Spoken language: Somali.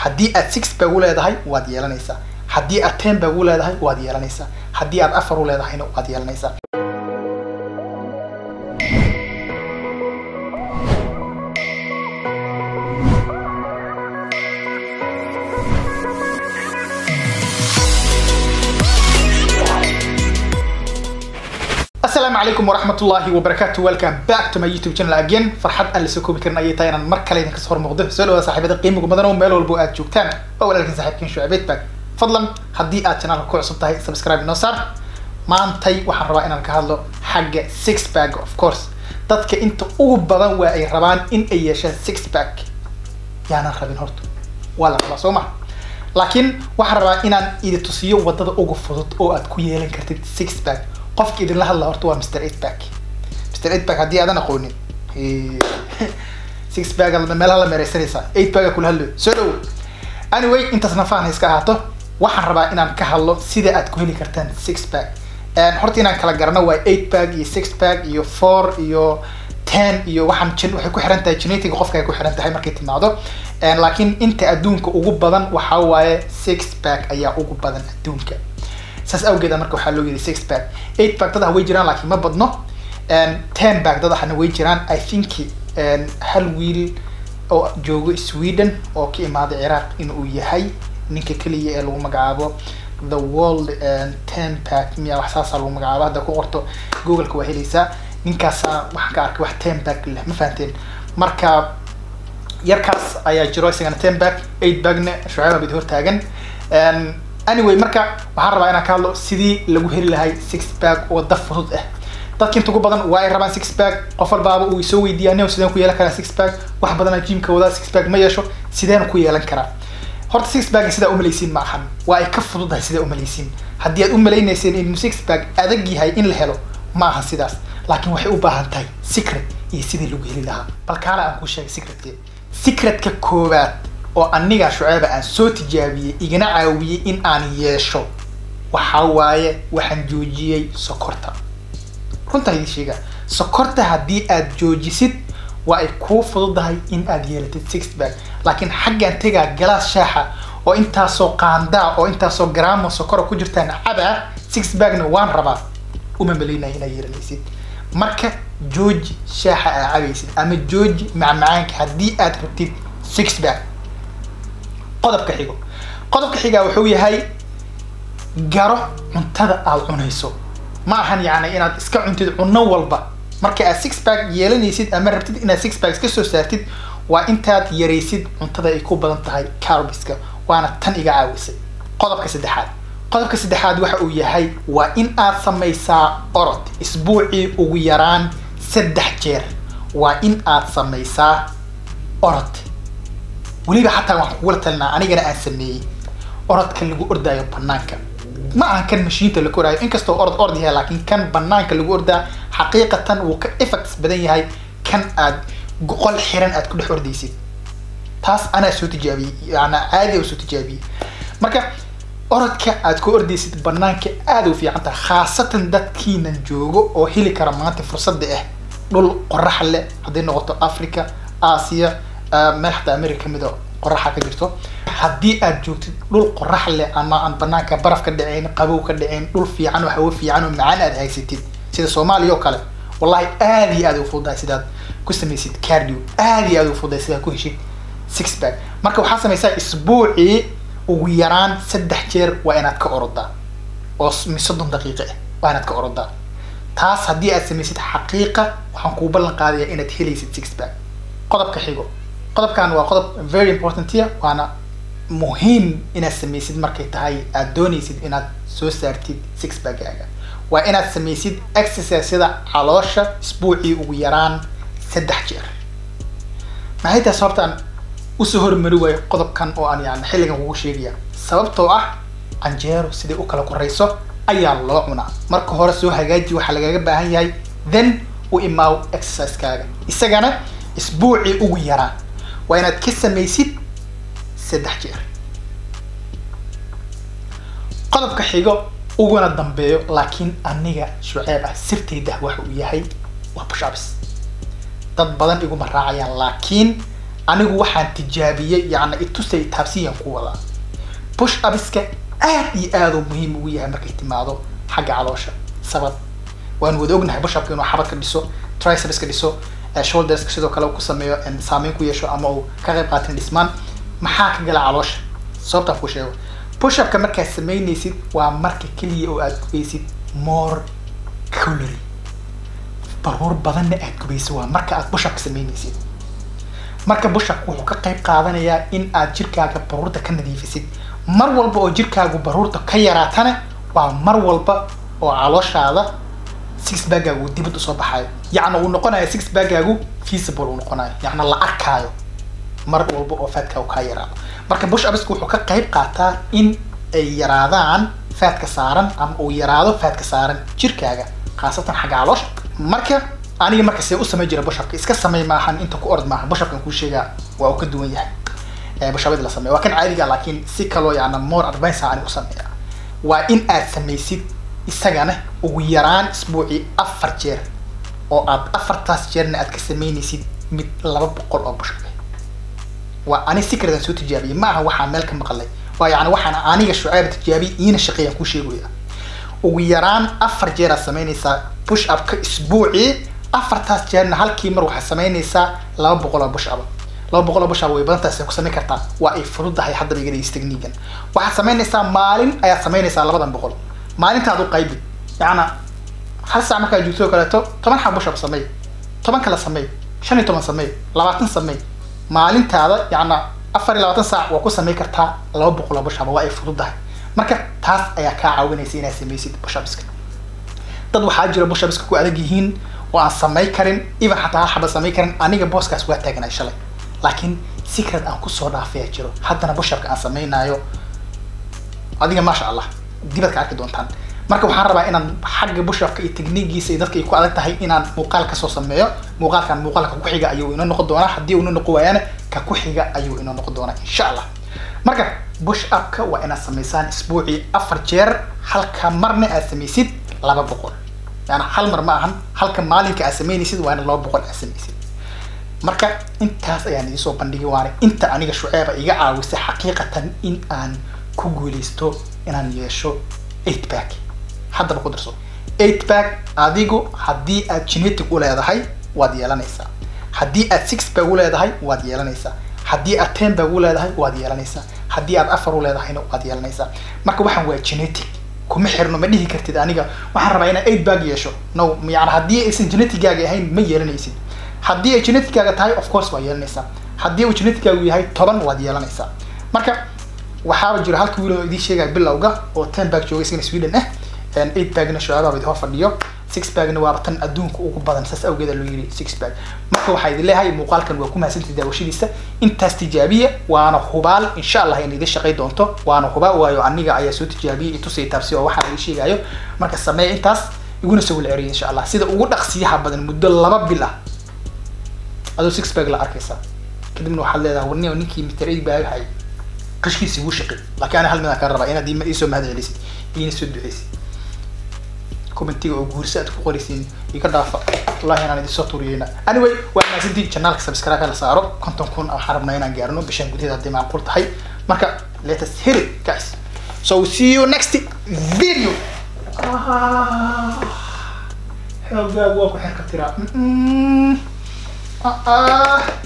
haddii aad six bag u leedahay waad yeelanaysaa haddii aad ten bag u leedahay waad yeelanaysaa haddii aad afar u leedahayna waad yeelanaysaa asalaamu calaykum waraxmatullaahi wabarakaatu welcome back to my youtube channel again farxad aan lasoo koobi karin ayay tahay inaan mar kale idinka soo hor muuqdo soo dhawaada saaxiibada qiimiga badan oo meel walbo aad joogtaan waa walaalkan saaxiibkiin shucabeed bag fadlan haddii aad channelka ku cusub tahay subscribe inoo saar maantay waxaan rabaa inaan ka hadlo xagga six bag of course dadka inta ugu badan waa ay rabaan in ay yeeshaan six bag yaanan rabin horta waa la rabaa soo ma laakiin waxaan rabaa inaan idi tusiyo wadada ugu fudud oo aad ku yeelan kartid six bag qofka idinla hadla horta waa mr eight back mr eight back haddii aadan aqoonin six bag meelaha la meereysanaysaa eight bag kula hadlo soo dhowo anyway intaas nafaana iska ahaato waxaan rabaa inaan ka hadlo sida aad ku heli kartaan six bag horta inaan kala garano waa eight bag iyo six bag iyo four iyo ten iyo waxaan jin waxay ku xiran tahay genetic qofka ay ku xiran tahay markay timaado laakiin inta adduunka ugu badan waxaa waaye six bag ayaa ugu badan adduunka saas awgeeda marka waxaa loo yiri six bag eight bag dadaha way jiraan laakiin ma badno ten bag dadahana way jiraan i think hal wiil oo joogo sweden oo ka imaaday ciraaq inuu yahay ninka keliya ee lagu magacaabo the world ten pack miya wax saasaa lagu magacaabo hadda ku qorto googleka waa helaysaa ninkaasaa waxaan ka arkay wax ten bag leh ma fahanteen marka yarkaas ayaa jiro isagana ten bag eight bagna shucayba bid hortaagan anyway marka waxaan rabaa inaan ka hadlo sidii lagu heli lahay six bag oo da fudud ah dadka inta ugu badan waa ay rabaan six bag qof walbaaba uu soo weydiiyaa nin sideen ku yeelan karaa six bag wax badanaa jimka wadaa six bag ma yeesho sideen ku yeelan karaa horta six bag sidaa umalaysiin ma ahan waa ay ka fududahay sidaa umalaysiin haddii aad umalaynayseen inuu six bag adag yahay in la helo ma aha sidaas laakiin waxay u baahan tahay secret iyo sidii lagu heli lahaa bal kaala aan kuu sheegay secretkee secretka koowaad oo aniga shuceeba aan soo tijaabiyey igana caawiyey in aan yeesho waxaa waaye waxaan joojiyey sokorta runtaa idin sheega sokorta haddii aad joojisid waa ay kuu fududahay in aad yeelatid six bag laakiin xaggaan tegaa galaas shaaxa oo intaasoo qaandaa oo intaasoo garaamo sokora ku jirtaan cabaa six bagna waan rabaa uma malaynaya inaad yeelanaysid marka jooji shaaxa aa cabaysid ama jooji macmacaanka haddii aad rabtid six bag qodobka xigo qodobka xigaa wuxuu yahay garo cuntada aad cunayso ma ahan yacni inaad iska cuntid cunno walba marka aad six bag yeelanaysid ama rabtid inaad six bags ka soo saartid waa intaad yaraysid cuntada ay ku badan tahay carbiska waana tan iga caawisay qodobka saddexaad qodobka saddexaad waxa uu yahay waa in aad samaysaa orod isbuucii ugu yaraan saddex jeer waa in aad samaysaa orod weliba xataa waxaan kugula talinaa anigana aan sameeyey orodka lagu ordaayo banaanka ma ahan kan mashiinta lagu oraayo inkastoo orod ord yahay laakiin kan banaanka lagu ordaa xaqiiqatan wuu ka effects badan yahay kan aad qol xiran aad ku dhex ordaysid taas anaa soo tijaabiyey yaana caadi oo soo tijaabiyey marka orodka aad ku ordaysid banaanka aada u fiican tahay khaasatan dadkiinan joogo oo heli kara maanta fursadda ah dhul qorax leh hadday noqoto africa aasiya meel xataa america kamid a qoraxa ka jirto haddii aad joogtid dhul qorax leh ama aan banaanka baraf ka dhacayn qabow ka dhacayn dhul fiican oo hawo fiican oo macaan aad haysatid sida soomaaliya oo kale wallahi aada iyo aad u fududahay sidaad ku samaysid cardio aada iyo aad u fududahay sidaad ku heshid six bag marka waxaa samaysaa isbuucii ugu yaraan saddex jeer waa inaad ka orodaa oo soddon daqiiqo ah waa inaad ka orodaa taas haddii aad samaysid xaqiiqa waxaan kuu ballan qaadayaa inaad helaysid six bag qodobka xigo qodobkan waa qodob very important ya waana muhiim inaad samaysid markay tahay aad doonaysid inaad soo saartid six bagaaga waa inaad samaysid exerciseda caloosha isbuucii ugu yaraan saddex jeer maxay tahay sababtaan usoo hormari waayo qodobkan oo aan yani xilligan kugu sheegaya sababtoo ah canjeero siday u kala korayso ayaa loo cunaa marka hore soo hagaaji waxaa lagaga baahan yahay then u imaaw exercisekaaga isagana isbuucii ugu yaraan waa inaad ka samaysid saddex jeer qodobka xigo uguna dambeeyo laakiin aniga shuceeb ah sirtayda waxa uu yahay waa bushabs dad badan iguma raacayaan laakiin anigu waxaan tijaabiyey yacni itusay taabsiyan ku wadaa push upiska aad iyo aad uu muhiim ugu yahay markay timaado xagga caloosha sabab waan wada ognahay push upka inuu xabadka dhiso tricepska dhiso eh, shoulderska sidoo kale uu ku sameeyo en saameyn ku yeesho ama uu ka qayb qaatin dhismaan maxaa ka gala caloosha sababtaan ku sheego push upka markaad samaynaysid waa marka keliya oo aad gubeysid more calorie baruur badanna aad gubaysid waa marka aad push upka samaynaysid marka bushapka wuxuu ka qayb qaadanayaa in aad jirkaaga baruurta ka nadiifisid mar walba oo jirkaagu baruurta ka yaraatana waa mar walba oo calooshaada six baggaagu dibad usoo baxayo yacni uu noqonayo six baggaagu feasible uu noqonayo yacni la arkaayo mar walba oo faatkaagu kaa yaraado marka bush upsku wuxuu ka qayb qaataa in ay yaraadaan faatka saaran ama uu yaraado faatka saaran jirkaaga khaasatan xagga caloosha marka aniga marka see u samay jira bushapka iska samay maahan inta ku orod maaha bushapkan kuu sheegaa waa uu ka duwan yahay ee bushabadii la sameeya waa kan caadiga laakiin si kaloo yacni more advice aan u sameeya waa in aad samaysid isagana ugu yaraan isbuucii afar jeer oo aad afartaas jeerna aad ka samaynaysid mid laba boqol oo bushab ah waa ani secretan soo tijaabiyey ma aha waxaa meel ka maqlay waa yacni waxaan aniga shucayb tijaabiyey iina shaqeeyaan kuu sheegaya ugu yaraan afar jeer aad samaynaysaa push up ka isbuucii afartaas jeerna halkii mar waxaad samaynaysaa laba boqol oo bush up laba boqol oo bush up way badantaas ku samayn kartaa waa ay fududahay haddaba iga dhegeysta technique-gan waxaad samaynaysaa maalin ayaad samaynaysaa labadan boqol maalintaad u qaybid yacna hal saac markaad joogto oo kaleeto toban xab bush up sameey toban kale sameey shan iyo toban sameey labaatan sameey maalintaada yacna afar iyo labaatan saac waa ku samayn kartaa laba boqol oo bush up waa ay fududahay marka taas ayaa kaa caawinaysa inaad samaysid bush upska dad waxaa jira bush upska ku adag yihiin oo aan samay karin even xataa hal xaba samay karin aniga booskaas waa taaganay shalay laakiin secret aan kusoo dhaafaya jiro haddana bush upka aan samaynayo adiga maasha allah dibad ka arki doontaan marka waxaan rabaa inaan xagga bushafka iyo techniigiisa iyo dadka ay ku adag tahay inaan muuqaal kasoo sameeyo muuqaalkan muuqaalka ku xiga ayuu inoo noqon doonaa haddii uu inoo noqon waayana ka ku xiga ayuu inoo noqon doonaa insha allah marka bush upka waa inaad samaysaan isbuucii afar jeer halka marna aad samaysid laba boqol yani hal mar ma ahan halka maalinka aad samaynaysid waa ina laba boqol aad samaysid marka intaas ayaan idiin soo bandhigay waana inta aniga shuceeba iga caawisay xaqiiqatan in aan ku guuleysto inaan yeesho eight back haddaba ku darso eight back adigu haddii aad genetic u leedahay waad yeelanaysaa haddii aad six back u leedahay waad yeelanaysaa haddii aad ten back u leedahay waad yeelanaysaa haddii aad afar u leedahayna waad yeelanaysaa marka waxaan waa genetic kuma xirno ma dhihi kartid aniga waxaan rabaa inaan eight back yeesho no yani haddii aysan geneticgaaga ahayn ma yeelanaysid haddii ay geneticgaaga tahay of course waa yeelanaysaa haddii uu geneticgaagu yahay toban waad yeelanaysaa marka waxaaba jira halka wiil oo idiin sheegaya bilowga oo ten back jooga isagana sweden ah eight bagna shucaabaa idin hor fadhiyo six bagna waaba tan adduunka ugu badan saas awgeeda loo yiri six bag marka waxaa idin leeyahay muuqaalkan waa ku mahadsantahay daawashadiisa intaas tijaabiya waana hubaal insha allah in idin shaqay doonto waana hubaal waayo aniga ayaa soo tijaabiyey itusay taabsi oo waxaa laga sheegayo marka sameeya intaas iguna soo wala ceriya insha allah sida ugu dhaqsiyaha badan muddo laba bil ah adoo six bag la arkaysa kadibna waxaad leedahay warni ninkii mister eight bag hay qashkiisi wuu shaqay laakiin ana hal mid aan kaa rabaa inaad iisoo mahad celisid iina soo duceysid commentiga oo guurisa aad ku qoraysiin iga dhaafa wallahi inaan idin soo turiyeyna anyway waa mahadsantiin janaalka subscribe la saaro konton kun waxaan rabnaa inaan gaarno bishan gudaheeda haddii macquul tahay marka let us hear it guys so see you next video xoogaagu waa ku xerka tiraa